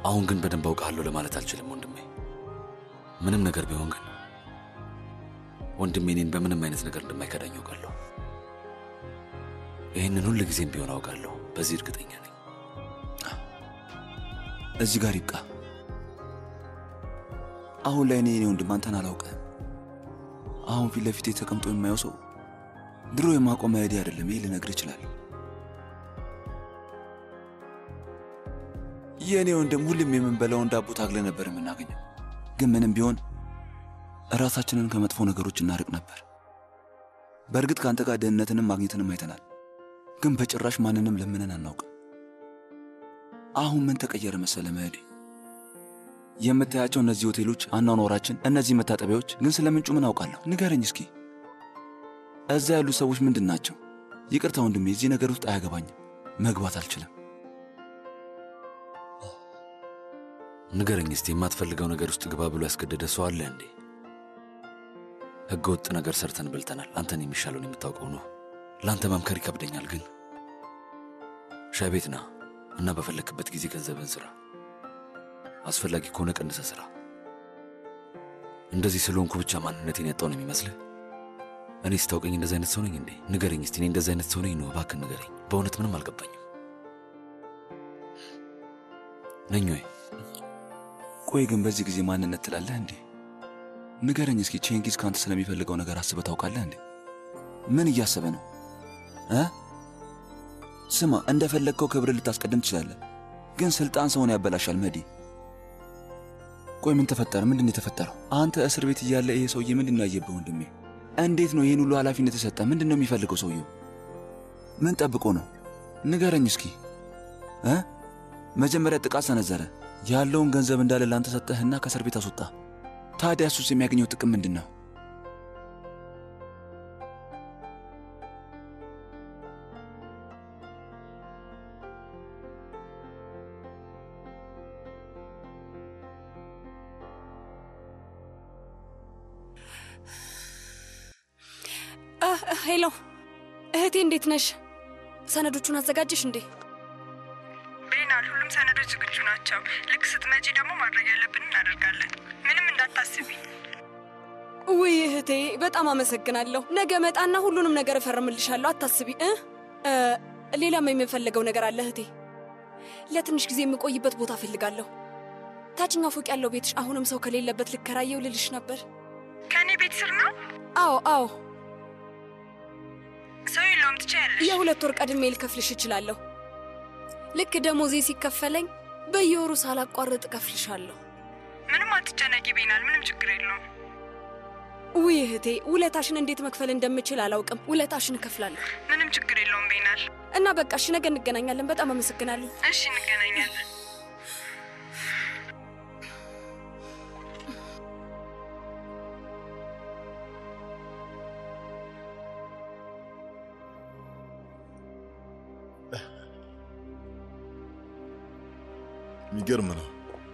አሁን ግን በደንብ አውቃለሁ ለማለት አልችልም ወንድሜ። ምንም ነገር ቢሆን ግን ወንድሜ እኔን በምንም አይነት ነገር እንደማይከዳኝ አውቃለሁ። ይህንን ሁል ጊዜም ቢሆን አውቃለሁ። በዚህ እርግጠኛ ነኝ። እዚህ ጋር ይብቃ። አሁን ላይ እኔ የኔ ወንድም አንተን አላውቅህም። አሁን ፊት ለፊቴ ተቀምጦ የማየው ሰው ድሮ የማውቀው መሄዴ አይደለም። ይሄ ልነግርህ ይችላል። የእኔ ወንድም ሁሌም የምንበላውን ዳቦ ታግለ ነበር የምናገኘው። ግን ምንም ቢሆን ራሳችንን ከመጥፎ ነገሮች እናርቅ ነበር። በእርግጥ ከአንተ ጋር ደህንነትንም ማግኘትንም አይተናል። ግን በጭራሽ ማንንም ለምነን አናውቅም። አሁን ምን ተቀየረ መሰለ መሄዴ? የምታያቸው እነዚህ ሆቴሎች፣ አኗኗራችን፣ እነዚህ መታጠቢያዎች ግን ስለ ምንጩ ምን አውቃለሁ? ንገረኝ እስኪ። እዛ ያሉ ሰዎች ምንድን ናቸው? ይቅርታ ወንድሜ፣ እዚህ ነገር ውስጥ አያገባኝም። መግባት አልችልም። ንገረኝ እስቲ፣ የማትፈልገው ነገር ውስጥ ግባ ብሎ ያስገደደ ሰው አለ እንዴ? ሕገ ወጥ ነገር ሰርተን በልተናል። አንተን የሚሻለውን የምታውቀው ነው። ለአንተ መምከር ይከብደኛል፣ ግን ሻይ ቤት ና እና በፈለክበት ጊዜ ገንዘብን ስራ። አስፈላጊ ከሆነ ቀንሰ ስራ። እንደዚህ ስለሆንኩ ብቻ ማንነቴን ያጣው ነው የሚመስልህ? እኔ ስታውቀኝ እንደዚህ አይነት ሰው ነኝ እንዴ? ንገረኝ እስቲ፣ እኔ እንደዚህ አይነት ሰው ነኝ ነው? እባክህ ንገረኝ። በእውነት ምንም አልገባኝም። ነኝ ወይ? ቆይ ግን በዚህ ጊዜ ማንነት ትላለህ እንዴ? ንገረኝ እስኪ። ቼንጊዝ ከአንተ ስለሚፈልገው ነገር አስበህ ታውቃለህ እንዴ? ምን እያሰበ ነው እ ስማ፣ እንደፈለግከው ክብር ልታስቀድም ትችላለህ፣ ግን ስልጣን ሰውን ያበላሻል። መዲ፣ ቆይ ምን ተፈጠረ? ምንድን ነው የተፈጠረው? አንተ እስር ቤት እያለ ይሄ ሰውዬ ምንድን ነው ያየብህ? ወንድሜ፣ እንዴት ነው ይህን ሁሉ ኃላፊነት የሰጠ? ምንድን ነው የሚፈልገው ሰውየው? ምን ጠብቆ ነው? ንገረኝ እስኪ እ መጀመሪያ ጥቃት ሰነዘረ፣ ያለውን ገንዘብ እንዳለ ላንተ ሰጠህና ከእስር ቤት አስወጣ። ታዲያ እሱስ የሚያገኘው ጥቅም ምንድን ነው? ሄሎ እህቴ፣ እንዴት ነሽ? ሰነዶቹን አዘጋጀሽ እንዴ? ቤናል፣ ሁሉም ሰነዶች ዝግጁ ናቸው። ልክ ስትመጪ ደግሞ ማድረግ ያለብን እናደርጋለን። ምንም እንዳታስቢ። ውይ እህቴ፣ በጣም አመሰግናለሁ። ነገ መጣና ሁሉንም ነገር እፈርምልሻለሁ። አታስቢ እ እ ሌላም የምፈልገው ነገር አለ እህቴ። ለትንሽ ጊዜ የምቆይበት ቦታ እፈልጋለሁ። ታችኛው ፎቅ ያለው ቤትሽ አሁንም ሰው ከሌለበት ልከራየው ልልሽ ነበር። ከእኔ ቤት ስር ነው? አዎ አዎ፣ ሰው የለውም፣ ትችያለሽ። የሁለት ወር ቀድሜ ልከፍልሽ እችላለሁ። ልክ ደሞዜ ሲከፈለኝ በየወሩ ሳላቋርጥ እከፍልሻለሁ። ምንም አትጨነቂ ቤናል፣ ምንም ችግር የለውም። ውይ እህቴ፣ ውለታሽን እንዴት መክፈል እንደምችል አላውቅም። ውለታሽን እከፍላለሁ ምንም ችግር የለውም ቤናል። እና በቃ እሺ፣ ነገ እንገናኛለን። በጣም አመሰግናለሁ። እሺ፣ እንገናኛለን። የሚገርም ነው።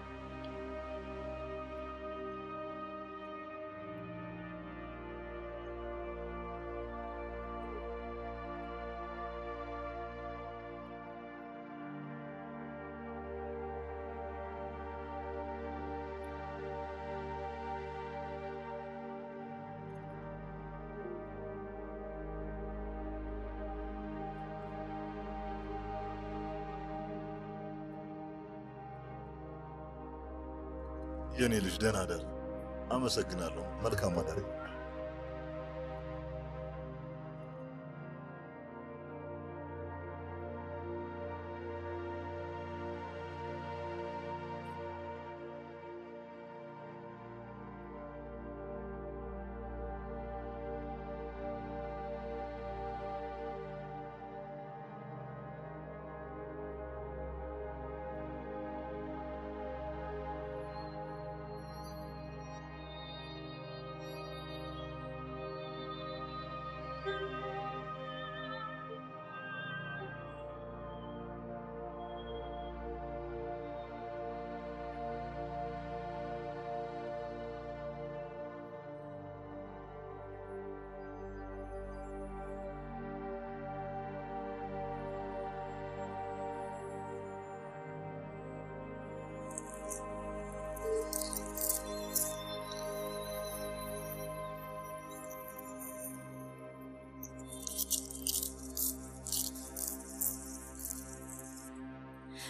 የእኔ ልጅ ደህና አደር። አመሰግናለሁ። መልካም አዳሪ።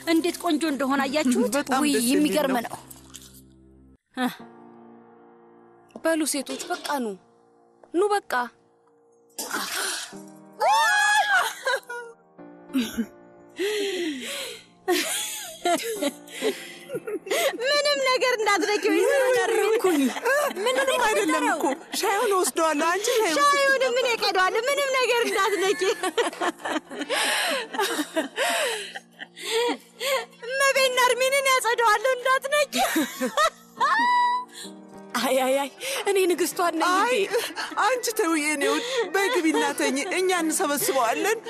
እንዴት ቆንጆ እንደሆነ አያችሁት? በጣም ውይ ደስ የሚል የሚገርም ነው። ነው። በሉ ሴቶች በቃ ኑ ኑ በቃ ምንም ነገር እንዳትነኪው ይዘረጋርኩኝ። ምንም አይደለም እኮ ሻዩን ወስደዋለሁ። አንቺ ሻዩ ሻዩን ምን ይቀደዋል? ምንም ነገር እንዳትነኪ። እመቤት ነርሚንን ያጸደዋለሁ እንዳትነኪ። አይ አይ አይ እኔ ንግስቷን ነኝ አይ እንዴ አንቺ ተውዬ ነው በግቢና ተኝ፣ እኛ እንሰበስበዋለን።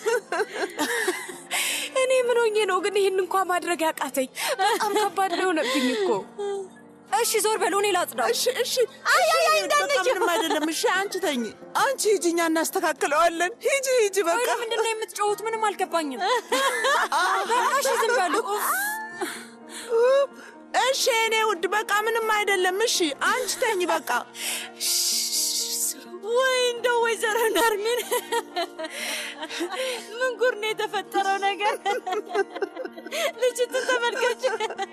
እኔ ምን ሆኜ ነው ግን ይህን እንኳ ማድረግ ያቃተኝ? በጣም ከባድ ነው የሆነብኝ እኮ። እሺ ዞር በሉ እኔ ላጽዳው። እሺ እሺ። አይ አይ አይ በቃ ምንም አይደለም። እሺ አንቺ ተኝ፣ አንቺ ሂጂ፣ እኛ እናስተካክለዋለን። ሂጂ ሂጂ፣ በቃ ቆይ ለምንድን ነው የምትጮሁት? ምንም አልገባኝም። በቃ እሺ ዝም በሉ። ኡፍ። እሺ እኔ ውድ በቃ ምንም አይደለም። እሺ አንቺ ተኝ በቃ። ወይ እንደው ወይዘሮ ነርሚን ምን ጉር ነው የተፈጠረው ነገር? ልጅትን ተመልከች።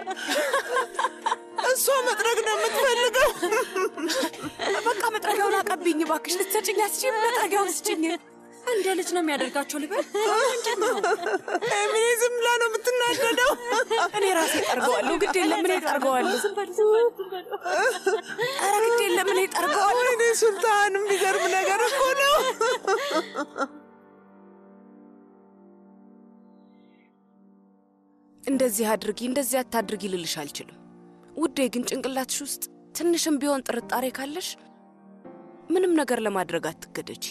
እሷ መጥረግ ነው የምትፈልገው። በቃ መጥረጊያውን አቀብኝ እባክሽ። ልትሰጭኝ አስችም መጥረጊያውን ስጭኝ። እንደ ልጅ ነው የሚያደርጋቸው ልበል። ኤሚሊ ዝም ብላ ነው የምትናደደው። እኔ ራሴ ጠርገዋለሁ። ግድ የለም እኔ ጠርገዋለሁ። ኧረ ግድ የለም እኔ ጠርገዋለሁ። ወይኔ ሱልጣን፣ የሚገርም ነገር እኮ ነው። እንደዚህ አድርጊ እንደዚህ አታድርጊ ልልሽ አልችልም ውዴ። ግን ጭንቅላትሽ ውስጥ ትንሽም ቢሆን ጥርጣሬ ካለሽ ምንም ነገር ለማድረግ አትገደጂ።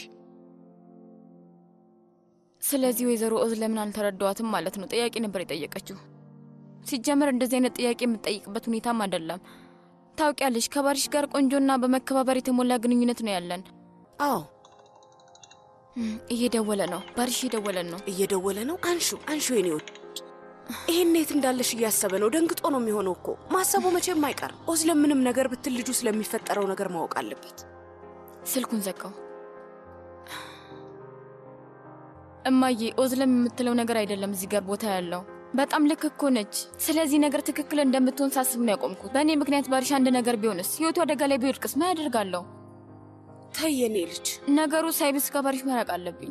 ስለዚህ ወይዘሮ ኦዝ ለምን አልተረዳዋትም ማለት ነው? ጥያቄ ነበር የጠየቀችው። ሲጀመር እንደዚህ አይነት ጥያቄ የምትጠይቅበት ሁኔታም አይደለም። ታውቂያለሽ፣ ከባሪሽ ጋር ቆንጆና በመከባበር የተሞላ ግንኙነት ነው ያለን። አዎ እም፣ እየደወለ ነው። ባሪሽ እየደወለን ነው። እየደወለ ነው። አንሹ አንሹ፣ የኔ ውድ። ይህን የት እንዳለሽ እያሰበ ነው። ደንግጦ ነው የሚሆነው እኮ። ማሰቡ መቼም አይቀርም። ኦዝ ለምንም ነገር ብትል ልጁ ስለሚፈጠረው ነገር ማወቅ አለበት። ስልኩን ዘጋው። እማዬ ኦዝለም የምትለው ነገር አይደለም እዚህ ጋር ቦታ ያለው። በጣም ልክ እኮ ነች። ስለዚህ ነገር ትክክል እንደምትሆን ሳስብ ነው ያቆምኩት። በእኔ ምክንያት ባሪሽ አንድ ነገር ቢሆንስ፣ ህይወቱ አደጋ ላይ ቢወድቅስ ምን ያደርጋለሁ? ተይ የኔ ልጅ። ነገሩ ሳይብስ ከባሪሽ መራቅ አለብኝ።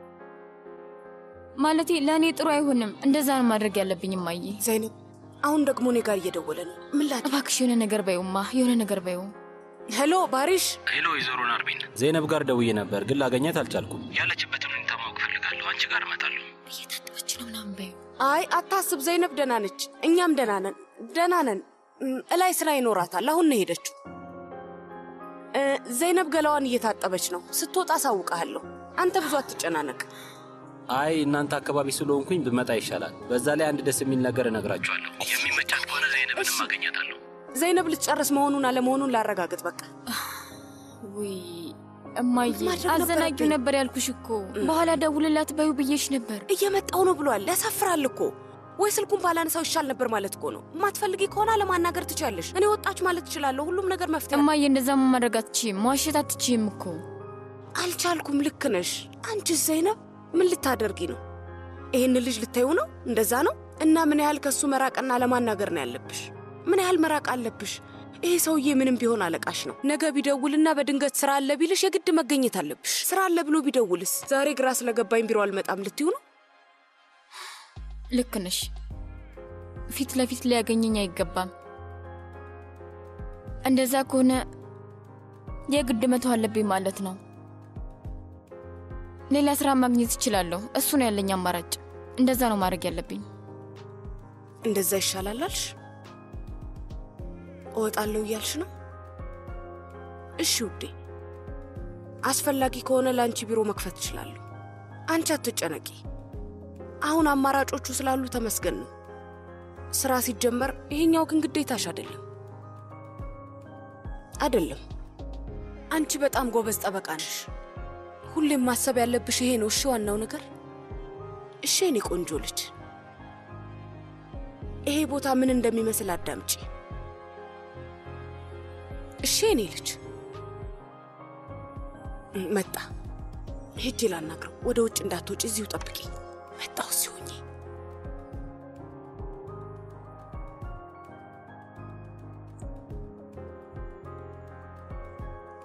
ማለቴ ለእኔ ጥሩ አይሆንም። እንደዛ ነው ማድረግ ያለብኝ እማዬ። ዘይነብ፣ አሁን ደግሞ እኔ ጋር እየደወለ ነው። ምን ላድርግ? እባክሽ የሆነ ነገር በይውማ፣ የሆነ ነገር በይው። ሄሎ ባሪሽ። ሄሎ ወይዘሮ ናርሚን፣ ዜነብ ጋር ደውዬ ነበር ግን ላገኛት አልቻልኩም። ያለችበትን ሁኔታ ማወቅ ፈልጋለሁ። አንቺ ጋር እመጣለሁ። እየታጠበች ነው ምናምን በይው። አይ አታስብ፣ ዘይነብ ደህና ነች። እኛም ደህና ነን፣ ደህና ነን። እም፣ እላይ ስራ ይኖራታል። አሁን ነው ሄደችው። እ፣ ዘይነብ ገላዋን እየታጠበች ነው። ስትወጣ አሳውቅሃለሁ። አንተ ብዙ አትጨናነቅ። አይ እናንተ አካባቢ ስለሆንኩኝ ብመጣ ይሻላል። በዛ ላይ አንድ ደስ የሚል ነገር እነግራችኋለሁ። የሚመቻት ከሆነ ዜነብንም አገኛታለሁ። ዘይነብ ልትጨርስ መሆኑን አለመሆኑን ላረጋግጥ። በቃ ውይ እማዬ ማድረግ አዘናጊው ነበረብኝ። ነበር ያልኩሽ እኮ። በኋላ ደውልላት በይው ብዬሽ ነበር። እየመጣው ነው ብሏል። ያሳፍራል እኮ። ወይ ስልኩን ባላነሳው ይሻል ነበር ማለት እኮ ነው። የማትፈልጊ ከሆነ ለማናገር ትችያለሽ። እኔ ወጣች ማለት ትችላለሁ። ሁሉም ነገር መፍትሄ እማዬ እንደዛ ማድረግ አትችይም፣ መዋሸት አትችይም እኮ። አልቻልኩም። ልክ ነሽ። አንቺ ዘይነብ ምን ልታደርጊ ነው? ይህን ልጅ ልታዩ ነው? እንደዛ ነው? እና ምን ያህል ከእሱ መራቅና ለማናገር ነው ያለብሽ? ምን ያህል መራቅ አለብሽ? ይሄ ሰውዬ ምንም ቢሆን አለቃሽ ነው። ነገ ቢደውልና በድንገት ስራ አለ ቢልሽ የግድ መገኘት አለብሽ። ስራ አለ ብሎ ቢደውልስ? ዛሬ ግራ ስለገባኝ ቢሮ አልመጣም ልትዩ ነው? ልክ ነሽ። ፊት ለፊት ሊያገኘኝ አይገባም። እንደዛ ከሆነ የግድ መተው አለብኝ ማለት ነው። ሌላ ስራ ማግኘት እችላለሁ። እሱ ነው ያለኝ አማራጭ። እንደዛ ነው ማድረግ ያለብኝ። እንደዛ ይሻላል አልሽ? እወጣለሁ እያልሽ ነው? እሺ ውዴ፣ አስፈላጊ ከሆነ ለአንቺ ቢሮ መክፈት እችላለሁ። አንቺ አትጨነቂ። አሁን አማራጮቹ ስላሉ ተመስገን ነው። ስራ ሲጀመር ይሄኛው ግን ግዴታሽ አይደለም አይደለም። አንቺ በጣም ጎበዝ ጠበቃ ነሽ። ሁሌም ማሰብ ያለብሽ ይሄ ነው። እሺ፣ ዋናው ነገር እሺ፣ የኔ ቆንጆ ልጅ ይሄ ቦታ ምን እንደሚመስል አዳምጪ። እሺ የኔ ልጅ መጣ። ሄጄ ላናግረው። ወደ ውጭ እንዳትወጪ፣ እዚሁ ጠብቂ። መጣሁ ሲሆኝ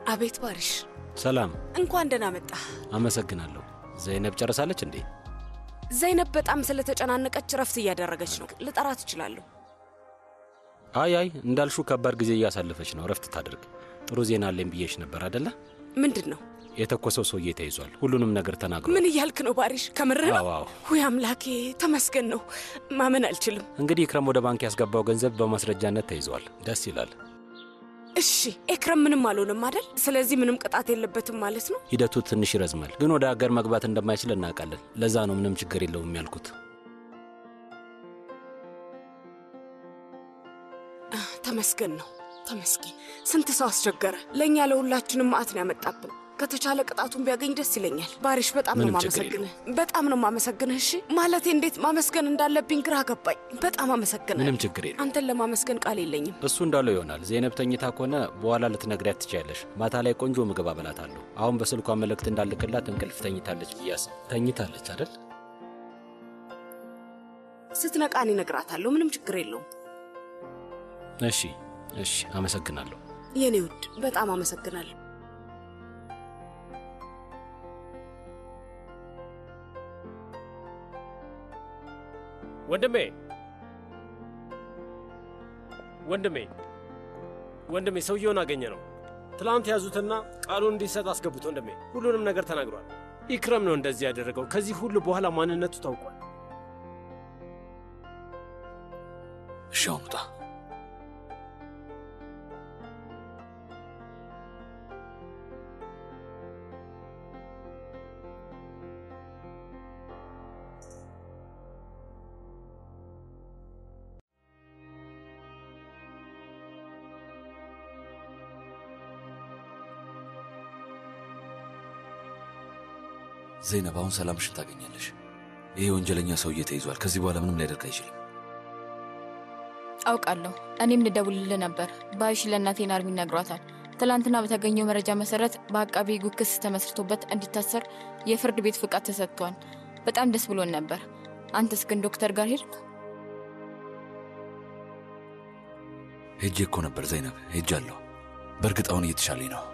አቤት ባሪሽ፣ ሰላም፣ እንኳን ደህና መጣ። አመሰግናለሁ። ዘይነብ ጨርሳለች እንዴ? ዘይነብ በጣም ስለተጨናነቀች ረፍት እያደረገች ነው። ልጠራት እችላለሁ። አይ አይ፣ እንዳልሹ ከባድ ጊዜ እያሳለፈች ነው። ረፍት ታድርግ። ጥሩ ዜና አለኝ ብዬሽ ነበር አደለ? ምንድን ነው? የተኮሰው ሰውዬ ተይዟል። ሁሉንም ነገር ተናግሯል። ምን እያልክ ነው ባሪሽ? ከምርህ ነው? አዎ አዎ። ውይ አምላኬ ተመስገን ነው። ማመን አልችልም። እንግዲህ ኢክረም ወደ ባንክ ያስገባው ገንዘብ በማስረጃነት ተይዟል። ደስ ይላል። እሺ ኤክረም ምንም አልሆንም አይደል? ስለዚህ ምንም ቅጣት የለበትም ማለት ነው። ሂደቱ ትንሽ ይረዝማል፣ ግን ወደ ሀገር መግባት እንደማይችል እናውቃለን። ለዛ ነው ምንም ችግር የለውም ያልኩት። ተመስገን ነው ተመስገን። ስንት ሰው አስቸገረ። ለእኛ ለሁላችንም መዓት ነው ያመጣብን። ከተቻለ ቅጣቱን ቢያገኝ ደስ ይለኛል። ባሪሽ በጣም ነው ምንም ችግር ማመሰግንህ፣ በጣም ነው ማመሰግንህ። እሺ ማለቴ እንዴት ማመስገን እንዳለብኝ ግራ ገባኝ። በጣም አመሰግንህ። ምንም ችግር የለም። አንተን ለማመስገን ቃል የለኝም። እሱ እንዳለው ይሆናል። ዜነብ ተኝታ ከሆነ በኋላ ልትነግሪያት ትችያለሽ። ማታ ላይ ቆንጆ ምግብ አበላታለሁ። አሁን በስልኳ መልእክት እንዳልክላት እንቅልፍ ተኝታለች ብያስ ተኝታለች አይደል? ስትነቃ እኔ እነግራታለሁ። ምንም ችግር የለውም። እሺ እሺ፣ አመሰግናለሁ። የኔ ውድ በጣም አመሰግናለሁ። ወንድሜ ወንድሜ ወንድሜ ሰውየውን አገኘ ነው። ትላንት ያዙትና ቃሉን እንዲሰጥ አስገቡት። ወንድሜ ሁሉንም ነገር ተናግሯል። ኢክረም ነው እንደዚህ ያደረገው። ከዚህ ሁሉ በኋላ ማንነቱ ታውቋል። እሺ አሁን ውጣ። ዘይነብ አሁን ሰላምሽን ታገኛለሽ። ይሄ ወንጀለኛ ሰውዬ ተይዟል። ከዚህ በኋላ ምንም ሊያደርግ አይችልም። አውቃለሁ። እኔም ልደውልልህ ነበር። ባይሽ ለእናቴ ናርሚን ነግሯታል። ትላንትና በተገኘው መረጃ መሰረት በአቃቢ ሕጉ ክስ ተመስርቶበት እንዲታሰር የፍርድ ቤት ፍቃድ ተሰጥቷል። በጣም ደስ ብሎን ነበር። አንተስ ግን ዶክተር ጋር ሄድክ? ሄጄ እኮ ነበር ዘይነብ፣ ሄጃለሁ። በእርግጥ አሁን እየተሻለኝ ነው።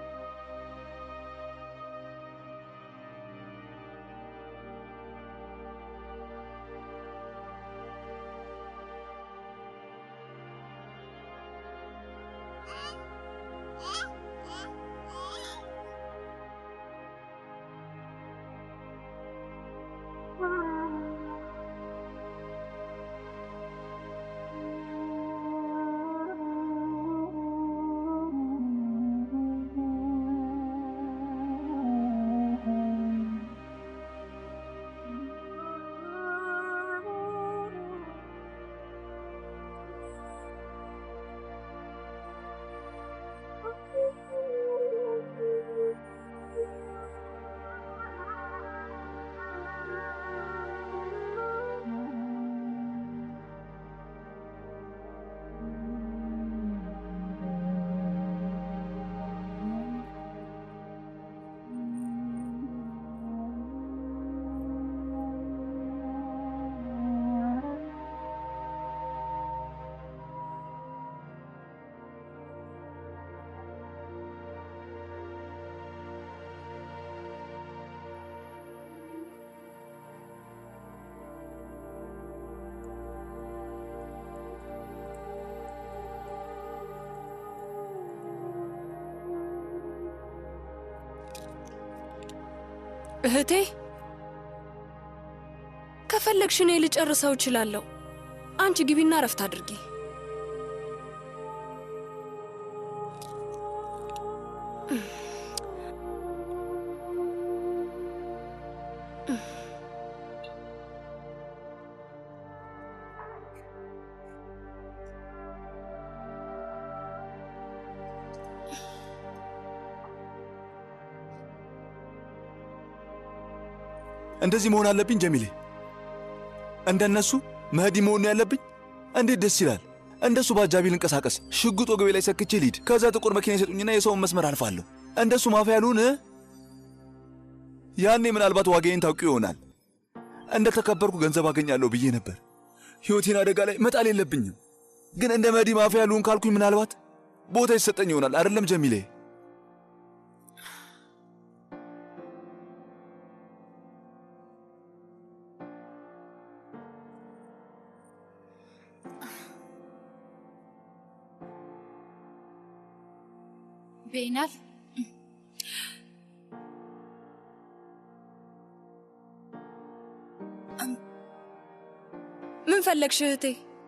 እህቴ ከፈለግሽ እኔ ልጨርሰው እችላለሁ። አንቺ ግቢና ረፍት አድርጊ። እንደዚህ መሆን አለብኝ ጀሚሌ? እንደነሱ መህዲ መሆን ነው ያለብኝ? እንዴት ደስ ይላል! እንደሱ በአጃቢ ልንቀሳቀስ፣ ሽጉጥ ወገቤ ላይ ሰክቼ ልሂድ፣ ከዛ ጥቁር መኪና ይሰጡኝና የሰውን መስመር አልፋለሁ። እንደሱ ማፊያ ያሉን ያኔ ምናልባት ዋጋዬን ታውቂ ይሆናል። እንደ ተከበርኩ ገንዘብ አገኛለሁ ብዬ ነበር። ሕይወቴን አደጋ ላይ መጣል የለብኝም። ግን እንደ መህዲ ማፊያ ያሉን ካልኩኝ ምናልባት ቦታ ይሰጠኝ ይሆናል። አይደለም ጀሚሌ? ቤናል ምን ፈለግሽ እህቴ?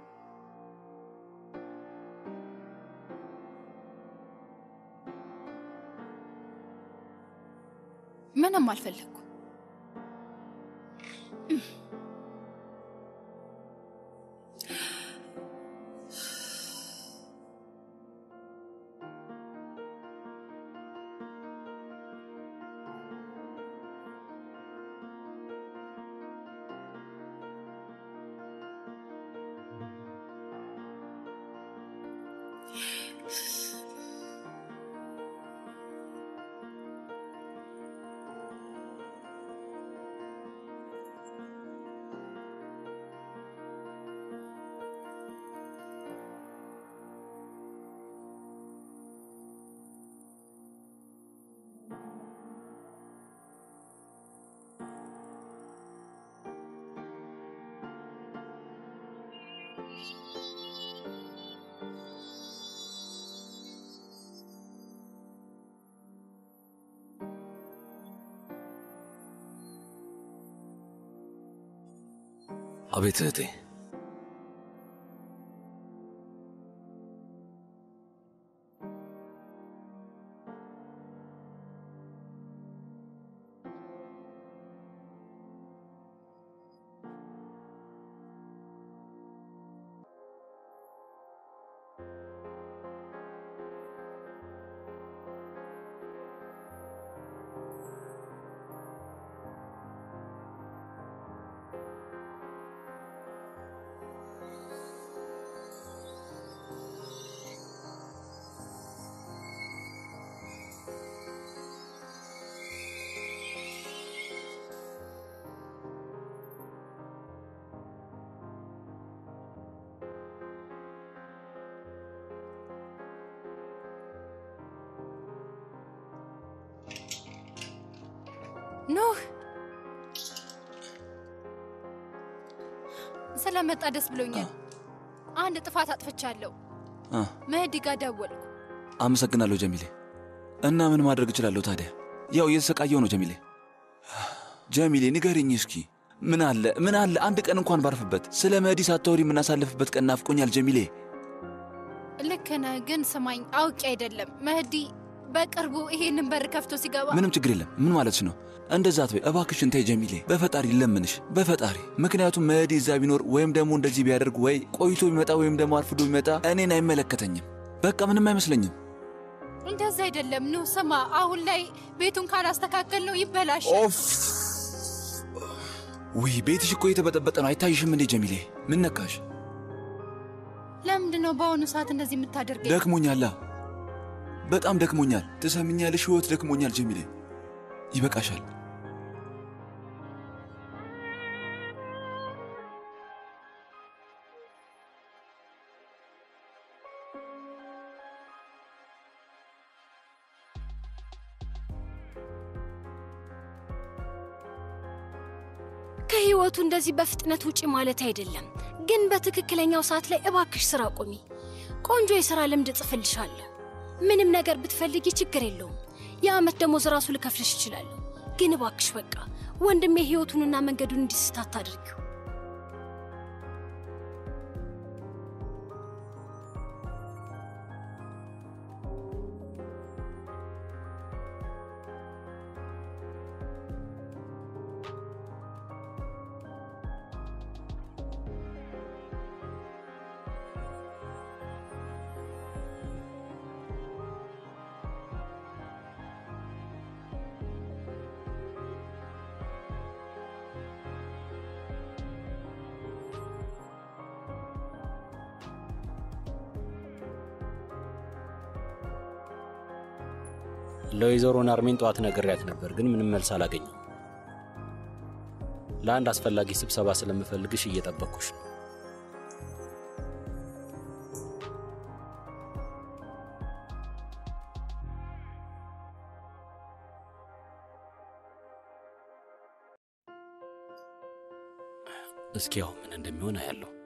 ምንም አልፈለግኩ። አቤት እህቴ። ኖህ ስለመጣ ደስ ብሎኛል። አንድ ጥፋት አጥፍቻለሁ። አ፣ መህዲ ጋር ደወልኩ። አመሰግናለሁ ጀሚሌ። እና ምን ማድረግ እችላለሁ ታዲያ? ያው እየተሰቃየው ነው ጀሚሌ። ጀሚሌ ንገርኝ እስኪ ምን አለ ምን አለ አንድ ቀን እንኳን ባርፍበት። ስለ መህዲ ሳታወሪ የምናሳልፍበት ቀን ናፍቆኛል ጀሚሌ። ልክ ነህ፣ ግን ስማኝ፣ አውቄ አይደለም። መህዲ በቅርቡ ይሄንን በር ከፍቶ ሲገባ ምንም ችግር የለም። ምን ማለትሽ ነው? እንደዛ አትበይ እባክሽን ተይ ጀሚሌ፣ በፈጣሪ ለምንሽ፣ በፈጣሪ ምክንያቱም መህዲ እዛ ቢኖር ወይም ደግሞ እንደዚህ ቢያደርግ ወይ ቆይቶ ቢመጣ ወይም ደግሞ አርፍዶ ቢመጣ እኔን አይመለከተኝም። በቃ ምንም አይመስለኝም። እንደዛ አይደለም። ኑ ስማ፣ አሁን ላይ ቤቱን ካላስተካከል ነው ይበላሻል። ኦፍ ውይ ቤትሽ እኮ የተበጠበጠ ነው። አይታይሽም እንዴ ጀሚሌ? ምን ነካሽ? ለምንድን ነው በአሁኑ ሰዓት እንደዚህ የምታደርገኝ? ደክሞኛላ፣ በጣም ደክሞኛል። ትሰምኛለሽ? ህይወት ደክሞኛል ጀሚሌ። ይበቃሻል። ከህይወቱ እንደዚህ በፍጥነት ውጪ ማለት አይደለም፣ ግን በትክክለኛው ሰዓት ላይ እባክሽ ስራ ቁሚ። ቆንጆ የሥራ ልምድ እጽፍልሻለሁ። ምንም ነገር ብትፈልጊ ችግር የለውም። የዓመት ደሞዝ ራሱ ልከፍልሽ እችላለሁ። ግን እባክሽ በቃ ወንድሜ ህይወቱንና መንገዱን እንዲስት አታድርጊው። ለወይዘሮ ናርሜን ጠዋት ነግሬያት ነበር፣ ግን ምንም መልስ አላገኘም። ለአንድ አስፈላጊ ስብሰባ ስለምፈልግሽ እየጠበቅኩሽ ነው። እስኪ ያው ምን እንደሚሆን አያለሁ።